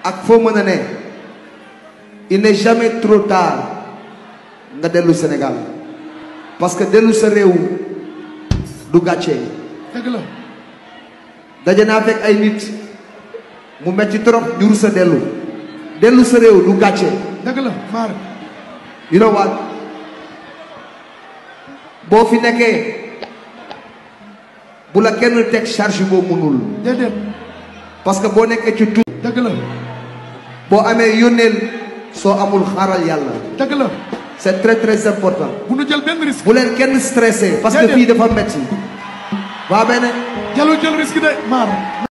ak foo mën a ne il n'est jamais trop tard nga dellu Sénégal parce que dellu sa réew du gàcce dëgg la daje naa fekk ay nit mu metti trop ñu rus a dellu dellu sa réew du gàcce dëgg la maar you know what boo fi nekkee bu la kenn teg charge boo mënul déedéet parce que boo nekkee ci tuut dëgg la boo amee yónneel soo amul xaaral yàlla dëgg la c'est très très important bu nu jël benn risque bu leen kenn stressé parce que Déedéet. fii dafa metti waa beneen jalul jël risque de maar